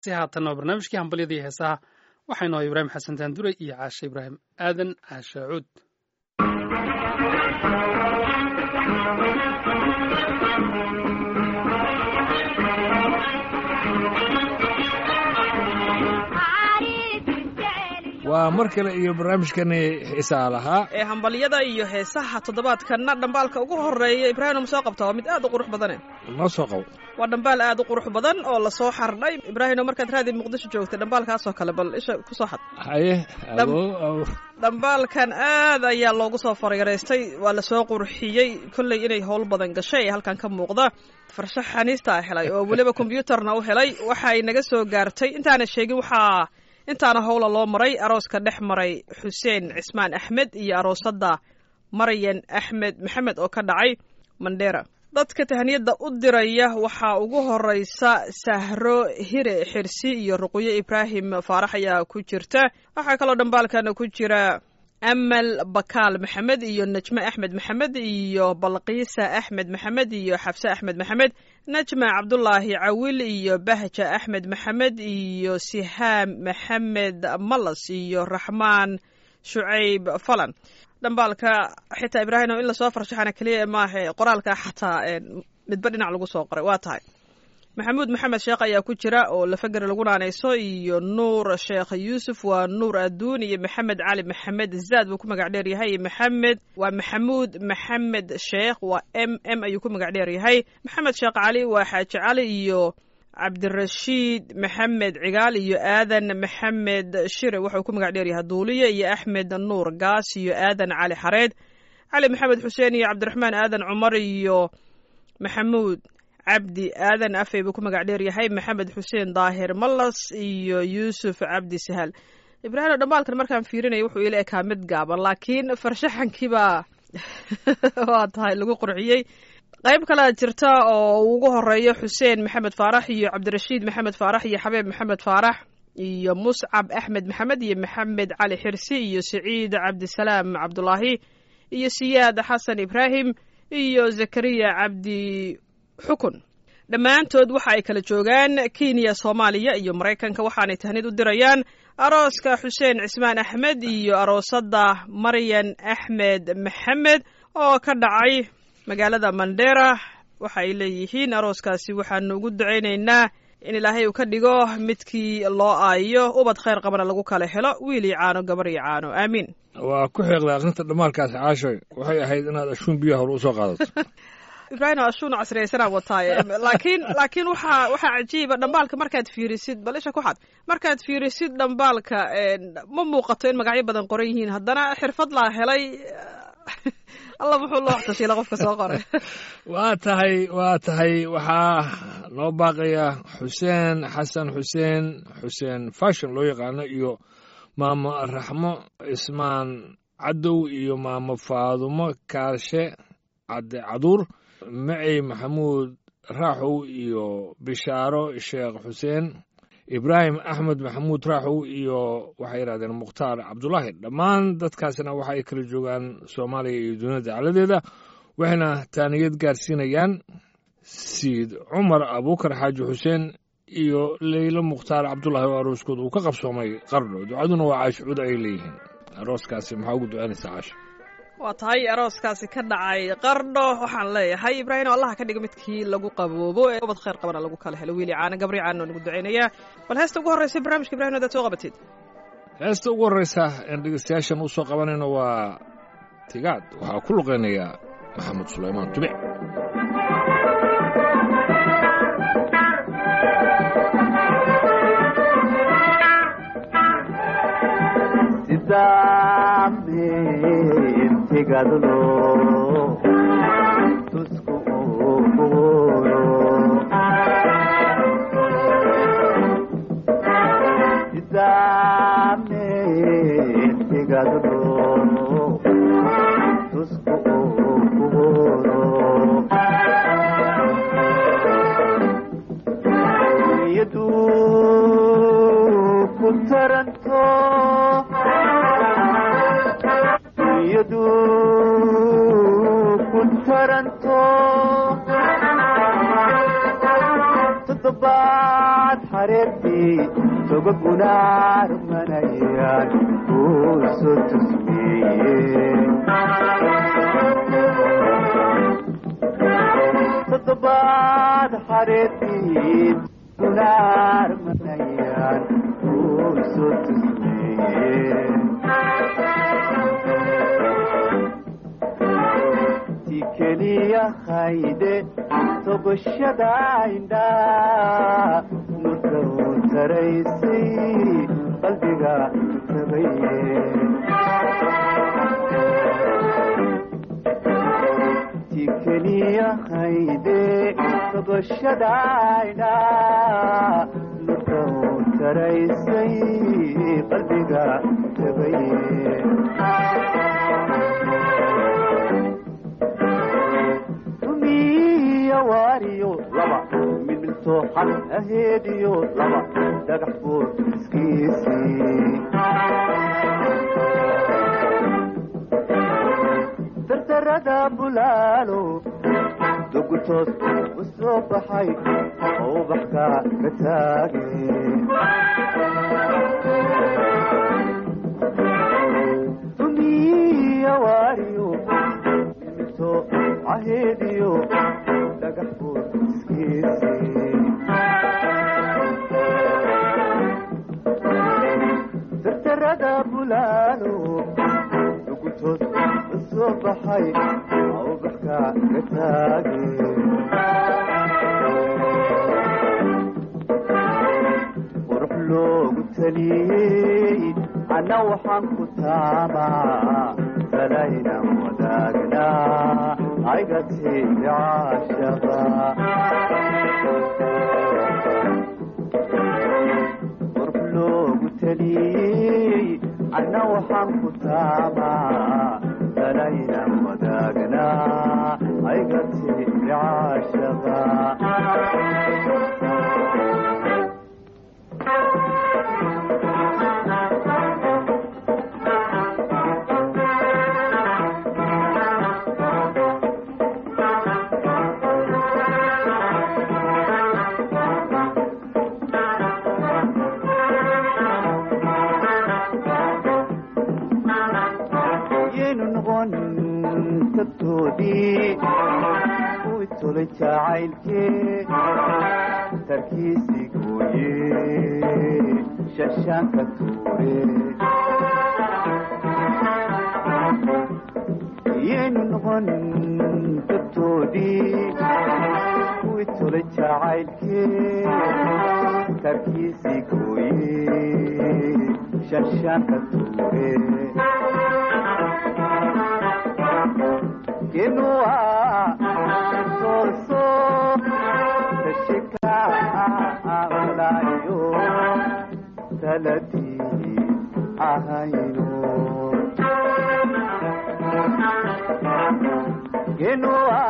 si haatanna waa barnaamijkii hambalyada iyo heesaha waxaynu ahay ibraahim xasan taandure iyo caashe ibraahim aadan caashe cuud waa mar kale iyo barnaamijkani xiisaa lahaa ee hambalyada iyo heesaha toddobaadkanna dhambaalka ugu horeeya ibraahim soo qabta waa mid aad u qurux badane noo soo qabo waa dhambaal aad u qurux badan oo lasoo xardhay ibraahino markaad raadi muqdisho joogtay dhambaalkaasoo kale bal isha kusoo xad haye awow aw dhambaalkan aad ayaa loogu soo farayaraystay waa lasoo qurxiyey kolley inay howl badan gashay ee halkan ka muuqda farshax xaniistaa helay oo weliba kombyuutarna u helay waxay naga soo gaartay intaana sheegin waxaa intaana howla loo maray arooska dhex maray xuseen cismaan axmed iyo aroosadda maryan axmed maxamed oo ka dhacay mandheera dadka tahaniyadda u diraya waxaa ugu horeysa sahro hire xirsi iyo ruqyo ibraahim faarax ayaa ku jirta waxaa kaloo dhambaalkana ku jira amal bakaal maxamed iyo najme axmed maxamed iyo balqiisa axmed maxamed iyo xabse axmed maxamed najma cabdulaahi cawil iyo bahja axmed maxamed iyo sihaam maxamed malas iyo raxmaan shucayb falan dhambaalka xitaa ibraahim in lasoo farshaxana keliya maaha qoraalka xataa midba dhinac lagu soo qoray waa tahay maxamuud maxamed sheekh ayaa ku jira oo lafageri lagu naanayso iyo nuur sheekh yuusuf waa nuur adduun iyo maxamed cali maxamed zaad buu ku magac dheer yahay iyo maxamed waa maxamuud maxamed sheekh waa m m ayuu ku magac dheer yahay maxamed sheekh cali waa xaaji cali iyo cabdirashiid maxamed cigaal iyo aadan maxamed shire wuxuu ku magac dheer yahay duuliye iyo axmed nuur gaas iyo aadan cali xareed cali maxamed xuseen iyo cabdiraxmaan aadan cumar iyo maxamuud cabdi aadan afey buu ku magac dheer yahay maxamed xuseen daahir malas iyo yuusuf cabdi sahal ibraahim dhambaalkan markaan fiirinaya wuxuu ila ekaa mid gaaban laakiin farshaxankiibaa waa tahay lagu qurxiyey qayb kalea jirta oo ugu horeeyo xuseen maxamed faarax iyo cabdirashiid maxamed faarax iyo xabeeb maxamed faarax iyo muscab axmed maxamed iyo maxamed cali xirsi iyo siciid cabdisalaam cabdulaahi iyo siyaad xasan ibraahim iyo zakariya cabdi xukun dhammaantood waxa ay kala joogaan kenya soomaaliya iyo maraykanka waxaanay tahnid u dirayaan arooska xuseen cismaan axmed iyo aroosadda maryan axmed maxamed oo ka dhacay magaalada mandera waxa ay leeyihiin arooskaasi waxaanu ugu ducaynaynaa in ilaahay uu ka dhigo midkii loo aayo ubad khayr qabana lagu kala helo wiil iyo caano gabar iyo caano aamiin waa ku xeeqda aqrinta dhammaalkaasi caashoy waxay ahayd inaad ashuun biyaha hore usoo qaadato ibraahim ashuun casriyaysanaa wataaye laakiin laakiin waxaa waxaa cajiiba dhambaalka markaad fiirisid bal isha ku xad markaad fiirisid dhambaalka ma muuqato in magacyo badan qoran yihiin haddana xirfad laa helay alla muxuu loo waxtashiila qofka soo qoray waa tahay waa tahay waxaa noo baaqaya xuseen xasan xuseen xuseen fashon loo yaqaano iyo maamo raxmo cismaan cadow iyo maamo faadumo kaarshe cadde caduur macey maxamuud raaxow iyo bishaaro sheekh xuseen ibraahim axmed maxamuud raaxow iyo waxay yidhahdeen mukhtaar cabdulaahi dhammaan dadkaasina waxa ay kala joogaan soomaaliya iyo duniyada dacaladeeda waxayna taaniyad gaarsiinayaan siid cumar abuukar xaaji xuseen iyo leylo mukhtaar cabdulaahi oo arooskood uu ka qabsoomay qardho ducaduna waa caasho cud ay leeyihiin arooskaasi maxaa ugu ducaynaysaa caasho waa tahay arooskaasi ka dhacay qardho waxaan leeyahay ibraahim oo allaha ka dhiga midkii lagu qaboobo ee ubad khayr qabana lagu kala helo wiili caana gabri caana nagu ducaynayaa bal heesta ugu horreysa barnaamijka ibrahim hadaad soo qabatid heesta ugu horreysa een dhegeystayaashan u soo qabanayno waa tigaad waxaa ku luqeynaya maxamed sulaymaan tubic intigadlo tusku uguuro sidame intigadlo tusku uguuro yadu ku taranto yadu ku taranto toddobaad xareerti xareedii togagunaarmanayaan kuu soo tusmeeye toddobaad xareedii gunaarmanayaan kuu soo tusmeeye ti keliya hayde togoshada indhaa nurka uu taraysay qalbiga tabaye ti keliya hayde togoshada indhaa nurka uu taraysay qalbiga tabaye rumiya waariyo laba midmidto xal aheediyo laba dhagax buur iskiisii dardarada bulaalo dugultood u soo baxay oo ubaxka ka taage rumiya waariyo midmidto aheediyo dhagax buur iskiisii dardarada bulaalo dugultood u soo baxay oo ubaxka ka taage qurux loogu taliyey anna waxaan ku taamaa salaynan wadaagnaa aygatay caashaqa qurux loogu taliyey anna waxaan ku taamaa salaynan wadaagnaa aygatay caashaqa yaynu noqon tagtoodii kuwii tulay jacaylkee tarkiisii gooye shashaanka tuure yaynu noqon tagtoodii kuwii tulay jacaylkee tarkiisii gooye shashaanka tuure genua soso tashika amlayo talati ahayno genua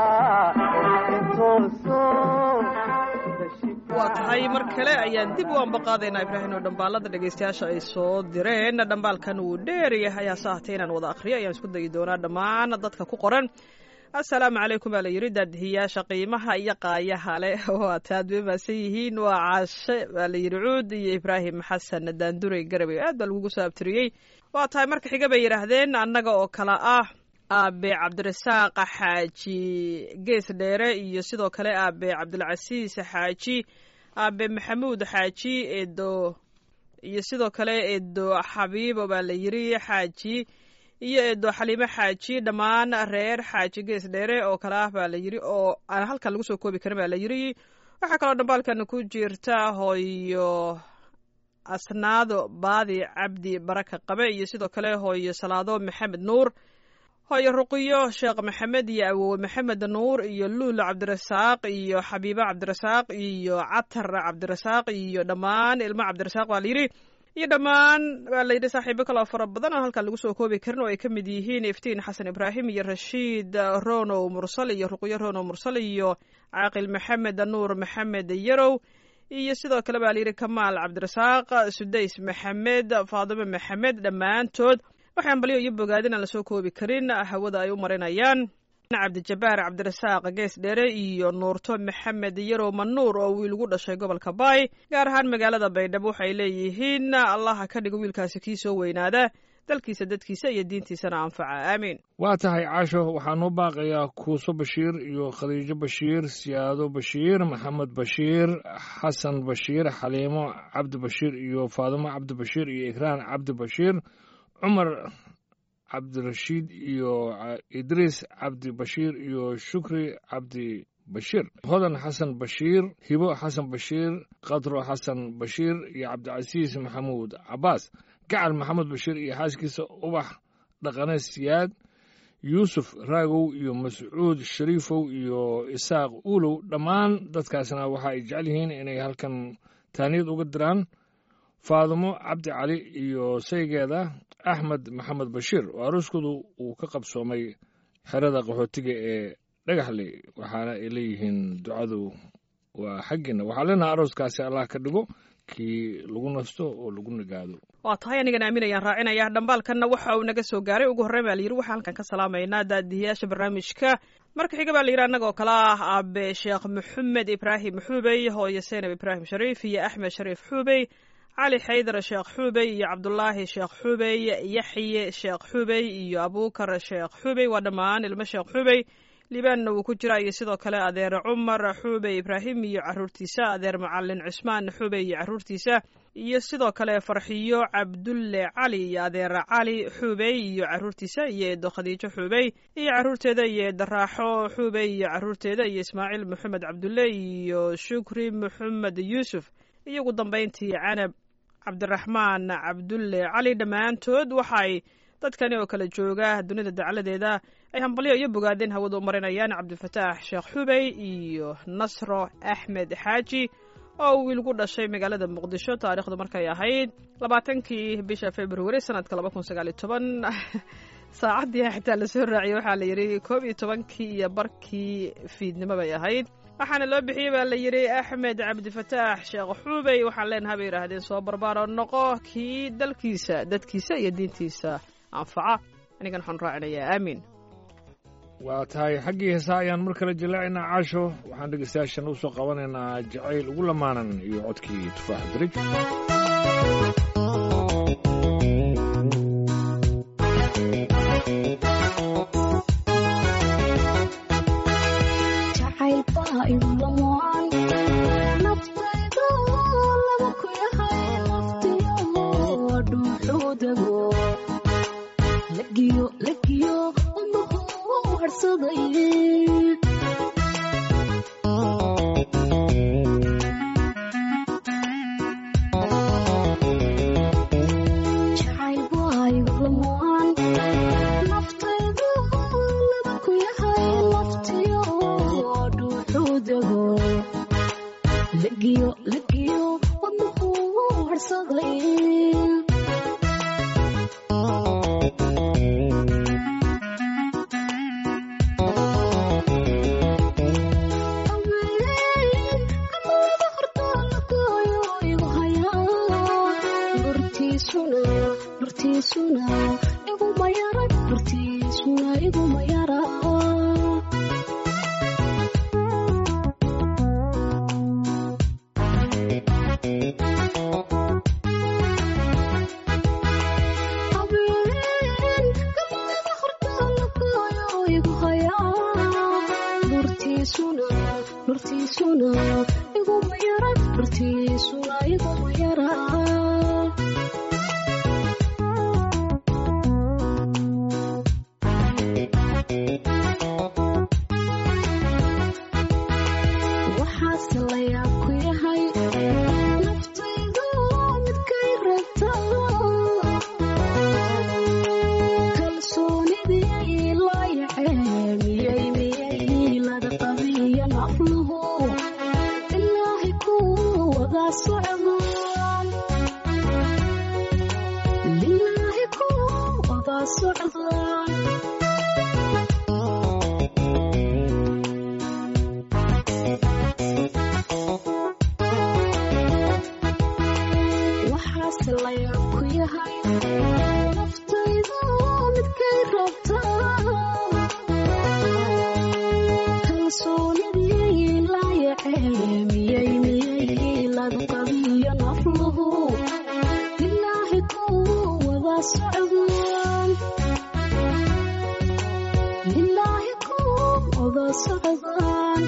soso waa tahay mar kale ayaan dib u ambaqaadaynaa ibraahim oo dhambaalada dhegaystayaasha ay soo direen dhambaalkan wuu dheer yahay hase ahatee inaan wada akhriyo ayaan isku dayi doonaa dhammaan dadka ku qoran assalaamu calaykum baa la yidhi daadihiyaasha qiimaha iyo qaayaha leh waa taad way maasan yihiin waa caashe baa la yidhi cuud iyo ibraahim xasan daandurey garabay aad baa lagugu soo abtiriyey waa tahay marka xiga bay yidhaahdeen annaga oo kale ah aabe cabdirasaaq xaaji gees dheere iyo sidoo kale aabe cabdilcasiis xaaji aabe maxamuud xaaji eedo iyo sidoo kale eedo xabiibo baa la yidhi xaaji iyo eedo xaliimo xaaji dhammaan reer xaaji gees dheere oo kale ah baa la yidhi oo aan halkan lagu soo koobi karin baa la yidhi waxaa kaloo dhambaalkan ku jirta hooyo asnaado baadi cabdi baraka qabe iyo sidoo kale hooyo salaado maxamed nuur hooyo ruqiyo sheekh maxamed iyo awowe maxamed nuur iyo luula cabdirasaaq iyo xabiibo cabdirasaaq iyo catar cabdirasaaq iyo dhammaan ilmo cabdirasaaq baa layidhi iyo dhammaan baa layidhi saaxiibo kaloo fara badan oo halkan lagu soo koobi karin oo ay ka mid yihiin iftiin xasan ibraahim iyo rashiid ronow mursal iyo ruqyo ronow mursal iyo caaqil maxamed nuur maxamed yarow iyo sidoo kale baa layidhi kamaal cabdirasaaq sudays maxamed faadime maxamed dhammaantood waxaan balyo iyo bogaadin aan lasoo koobi karin hawada ay u marinayaan cabdijabaar cabdirasaaq gees dheere iyo nuurto maxamed yarow manuur oo wiil ugu dhashay gobolka baay gaar ahaan magaalada baydhabo waxay leeyihiin allaha ka dhigo wiilkaasi kii soo weynaada dalkiisa dadkiisa iyo diintiisana anfaca aamiin waa tahay caasho waxaa noo baaqayaa kuuso bashiir iyo khadiijo bashiir siyaado bashiir maxamed bashiir xasan bashiir xaliimo cabdi bashiir iyo faadimo cabdi bashiir iyo ikraan cabdi bashiir cumar cabdirashiid iyo idriis cabdi bashiir iyo shukri cabdi bashiir hodan xasan bashiir hibo xasan bashiir qadro xasan bashiir iyo cabdicasiis maxamuud cabaas gacal maxamed bashiir iyo xaaskiisa ubax dhaqane siyaad yuusuf raagow iyo mascuud shariifow iyo isaaq uulow dhammaan dadkaasna waxa ay jecel yihiin inay halkan taaniyad uga diraan faadimo cabdi cali iyo saygeeda axmed maxamed bashiir oo arooskoodu uu ka qabsoomay xerada qaxootiga ee dhagaxley waxaana ay leeyihiin ducadu waa xaggiina waxaa leenaha arooskaasi allah ka dhigo kii lagu nasto oo lagu nagaado waa tahay anigan aaminayaan raacinaya dhambaalkanna waxa uu naga soo gaaray ugu horreyn baa layidhi waxaan halkan ka salaamaynaa daadihiyaasha barnaamijka marka xiga baa layidhi annagoo kale ah aabe sheekh maxamed ibraahim xuubey hooyo seynab ibraahim shariif iyo axmed shariif xuubey cali xaydar sheekh xuubey iyo cabdulaahi sheekh xuubey yaxye sheekh xuubey iyo abuukar sheekh xuubey waa dhammaan ilmo sheekh xuubey libaanna wuu ku jiraa iyo sidoo kale adeer cumar xuubey ibraahim iyo caruurtiisa adeer macalin cusmaan xuubey iyo caruurtiisa iyo sidoo kale farxiyo cabdulle cali iyo adeer cali xuubey iyo caruurtiisa iyo eedo khadiijo xuubey iyo caruurteeda iyo eedo raaxo xuubey iyo caruurteeda iyo ismaaciil maxamed cabdulle iyo shukri maxamed yuusuf iyo ugu dambayntii canab cabdiraxmaan cabdulle cali dhammaantood waxay dadkani oo kale jooga dunida dacladeeda ay hambalyo iyo bogaadeen hawada u marinayaan cabdifataax sheekh xubey iyo nasro axmed xaaji oo uu wiilgu dhashay magaalada muqdisho taariikhdu markay ahayd labaatankii bisha februari sanadka laba kun sagaaliyo toban saacaddii xitaa lasoo raaciyey waxaa la yidhi koob iyo tobankii iyo barkii fiidnimo bay ahayd waxaana loo bixiyey baa la yidhi axmed cabdifataax sheekh xuubey waxaan leenaha bay yidhaahdeen soo barbaaro noqo kii dalkiisa dadkiisa iyo diintiisa anfaca anigan waxaan raacinayaa aamiin waa tahay xaggii heesaa ayaan mar kale jallaacaynaa caasho waxaan dhegeystayaashan u soo qabanaynaa jacayl ugu lamaanan iyo codkii tufaax darij socdaan lilaahi kuum wada socdaan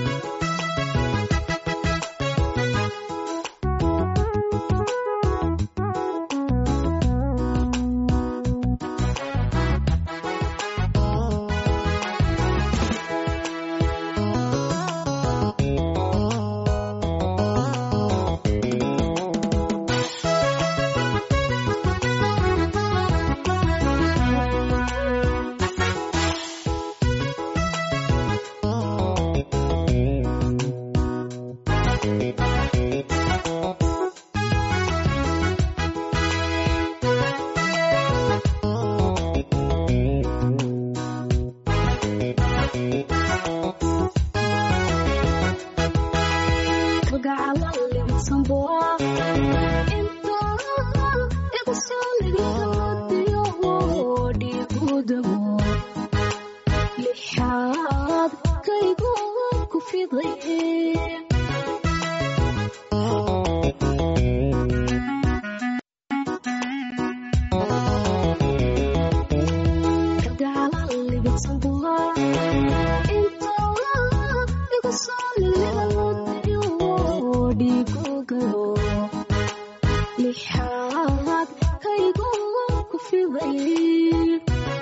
lixaad kaygu ku fiday lixaad kaygu ku fiday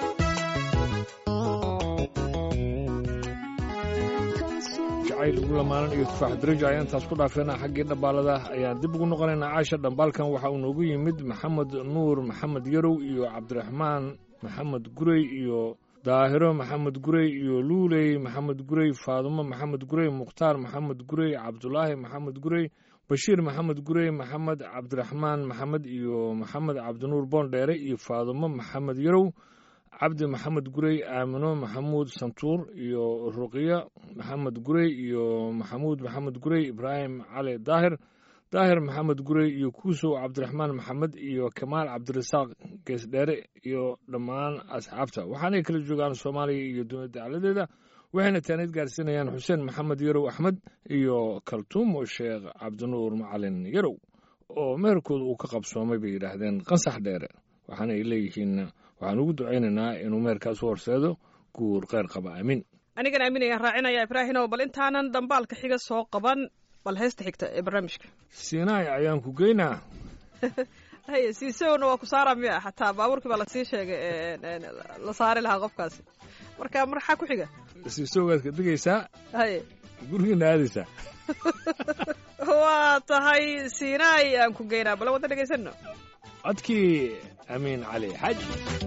jacayl ugu lamaanan iyo tufaax darajo ayaan taas ku dhaafeena xaggii dhambaalada ayaan dib ugu noqonaynaa caasha dhambaalkan waxa uu noogu yimid maxamed nuur maxamed yarow iyo cabdiraxmaan maxamed gurey iyo daahiro maxamed gurey iyo luuley maxamed gurey faadumo maxamed gurey mukhtaar maxamed gurey cabdulaahi maxamed gurey bashiir maxamed gurey maxamed cabdiraxmaan maxamed iyo maxamed cabdinuur boondheere iyo faadumo maxamed yarow cabdi maxamed gurey aamino maxamuud santuur iyo ruqiya maxamed gurey iyo maxamuud maxamed gurey ibraahim cali daahir daahir maxamed gurey iyo kuusow cabdiraxmaan maxamed iyo kamaal cabdirasaaq geesdheere iyo dhammaan asxaabta waxaanay kala joogaan soomaaliya iyo dowladda dacladeeda waxayna taanid gaarsiinayaan xuseen maxamed yarow axmed iyo kaltuumo sheekh cabdinuur macalin yarow oo meherkooda uu ka qabsoomay bay yidhaahdeen qansax dheere waxaana ay leeyihiin waxaan ugu ducaynaynaa inuu meherkaas u horseedo guur kheyr qaba aamin anigan aaminayaan raacinaya ibraahimow bal intaanan dhambaalka xiga soo qaban bal heesta xigta ee barnaamijka siinaay ayaan ku geynaa haye siisowna waa ku saara miya xataa baabuurkii baa lasii sheegay la saari lahaa qofkaasi marka marxaa ku xiga siisoogaad ka digaysaa haye gurigiina aadaysaa waa tahay siinaay aan ku geynaa bal wada dhegaysano codkii amiin cali xaaji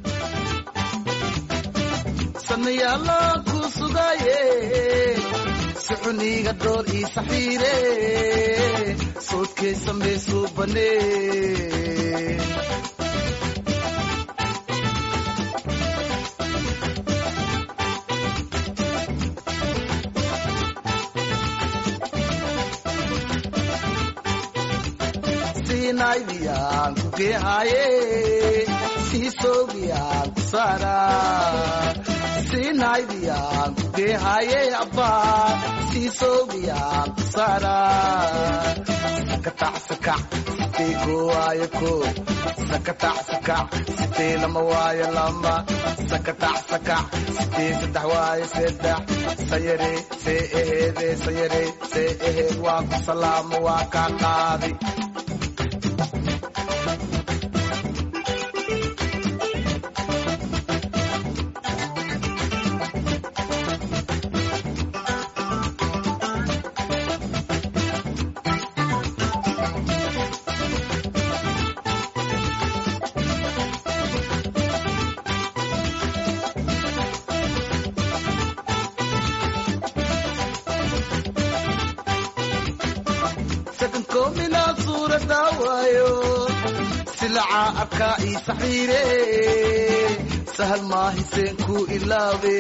sanayaala ku sugaye suxuniga dhool ii saxiire soodkay samaysuu bane siinaydiyaan ku geehaaye siisoogiyaan ku saara siinaydiyaan ku geehaaye abbaa siisoogiyaan ku saara sakatac sakac sitee koo waayo koo sakatac sakac sitee lama waayo lama sakatac sakac sitee saddex waayo saddex sayare see eheede sayare see eheed waa ku salaamo waa kaa qaadi sakankoomina suurada waayo silaca abkaa ii saxiire sahal maahiseen ku ilaabe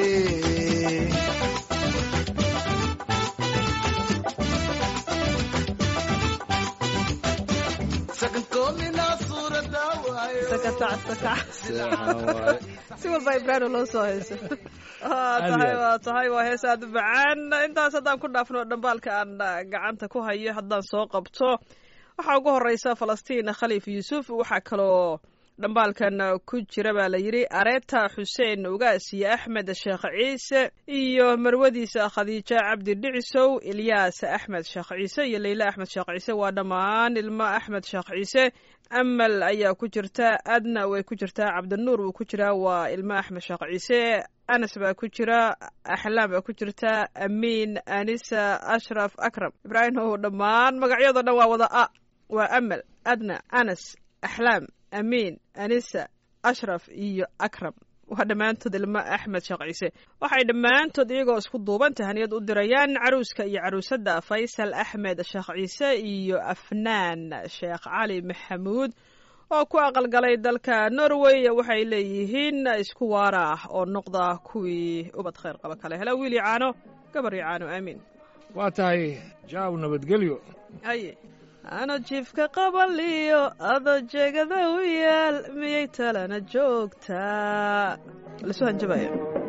sakankoomina suurada waayo sakatac sakac Seexan waaye. si walba ibraahim loo soo hayso waa Aad tahay iyo aad. waa tahay waa hees aad u macaan intaas haddaan ku dhaafno dhambaalka aan ah, gacanta ku hayo haddaan soo qabto waxaa ugu horeysa falastiin khaliif yuusuf waxaa kaloo dhambaalkan ku jira baa la yidhi areeta xuseen ugaas iyo axmed sheekh ciise iyo marwadiisa khadiijo cabdi dhicisow ilyaas axmed sheekh ciise iyo leyle axmed sheekh ciise waa dhammaan ilmo axmed sheekh ciise amal ayaa ku jirta adna way ku jirtaa cabdinuur wuu ku jiraa waa ilmo axmed sheekh ciise anas baa ku jira axlaam baa ku jirta amiin anisa ashraf akram ibraahim ow dhammaan magacyadoo dhan waa wada a waa amal adna anas axlaam amiin anisa ashraf iyo akram waa dhammaantood ilmo axmed sheekh ciise waxay dhammaantood iyagoo isku duuban tahaniyad u dirayaan caruuska iyo caruusadda faysal axmed sheekh ciise iyo afnaan sheekh cali maxamuud oo ku aqalgalay dalka norway waxay leeyihiin isku waara ah oo noqda kuwii ubad khayr qaba kale hela wiili caano gabar iyo caano aamiin waa tahay jaaw nabadgelyo haye ano jiifka qabaliyo adoo jeegada u yaal miyay talana joogtaa lasu hanjabaya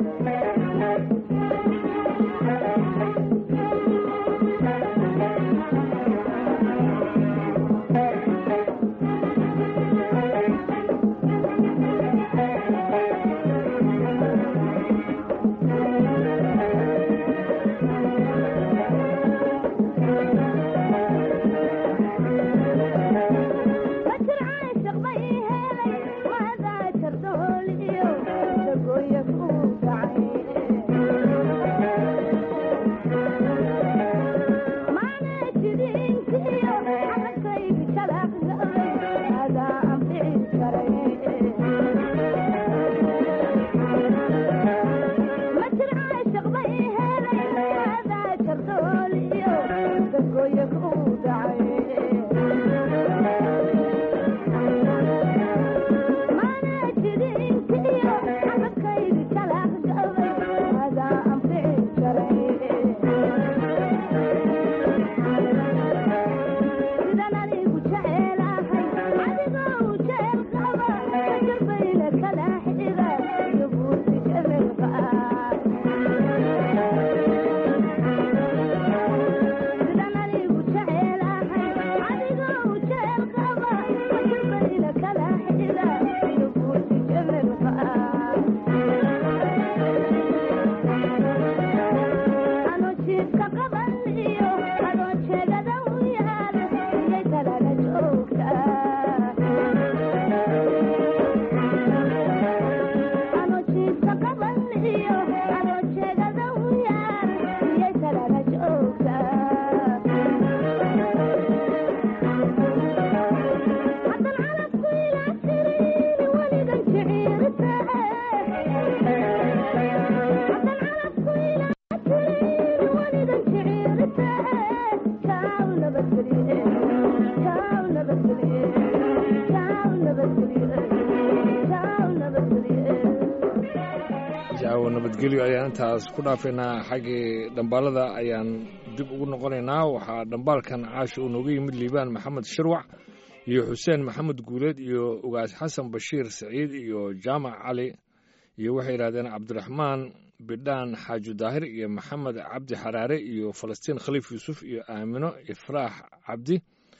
jaawo nabadgelyo ayaan intaas ku dhaafaynaa xaggii dhambaalada ayaan dib ugu noqonaynaa waxaa dhambaalkan caasha uu nooga yimid liibaan maxamed shirwac iyo xuseen maxamed guuleed iyo ugaas xasan bashiir saciid iyo jaamac cali iyo waxay yidhahdeen cabdiraxmaan bidhaan xaaji daahir iyo maxamed cabdi xaraare iyo falastiin khaliif yuusuf iyo aamino ifraax cabdi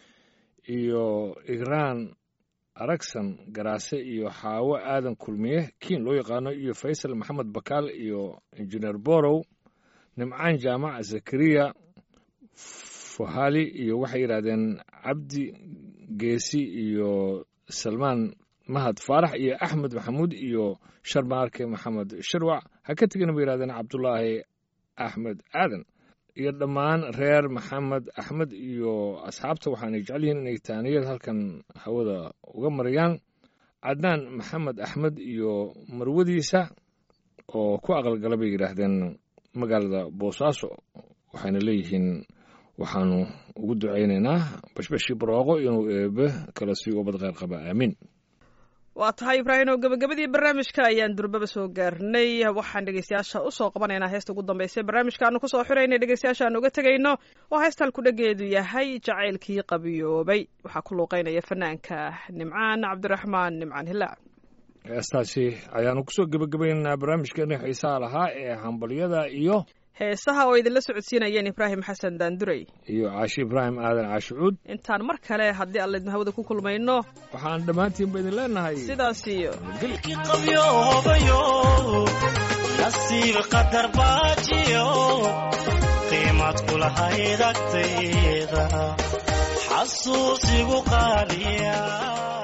iyo igraan aragsan garaase iyo xaawo aadan kulmiye kiin loo yaqaano iyo faysal maxamed bakaal iyo injineer borow nimcaan jaamac zakariya fuhali iyo waxay yidhahdeen cabdi geesi iyo salmaan mahad faarax iyo axmed maxamuud iyo sharmaarke maxamed shirwac ha ka tegina bay yidhahdeen cabdulaahi axmed aadan iyo dhammaan reer maxamed axmed iyo asxaabta waxaanay jecel yihiin inay taaniyad halkan hawada uga marayaan cadnaan maxamed axmed iyo marwadiisa oo ku aqalgala bay yidhaahdeen magaalada boosaaso waxayna leeyihiin waxaanu ugu ducaynaynaa bashbashii barooqo inuu eebe kala sii ubad kheyr qaba aamiin waa tahay ibraahim oo gebagabadii barnaamijka ayaan durbaba soo gaarnay waxaan dhegeystayaasha usoo qabanaynaa heesta ugu dambaysa barnaamijka aanu kusoo xiraynay dhegeystayaasha aan uga tegayno oo heestal kudhageedu yahay jacaylkii qabiyoobay waxaa ku luuqeynaya fanaanka nimcaan cabdiraxmaan nimcaan hilaac heestaasi ayaanu kusoo gebagabaynaynaa barnaamijkeena xiisaha lahaa ee hambalyada iyo heesaha oo idinla socodsiinayeen ibraahim xasan daandurey iyo caashi ibraahim aadan caashicuud intaan mar kale haddii aan laydin hawada ku kulmayno waxaan dhammaantiinba idin leenahay sidaas iyo qabyoobayo nasiib qadar baajiyo qiimad kulahayd agtayda xasuusigu qaaliya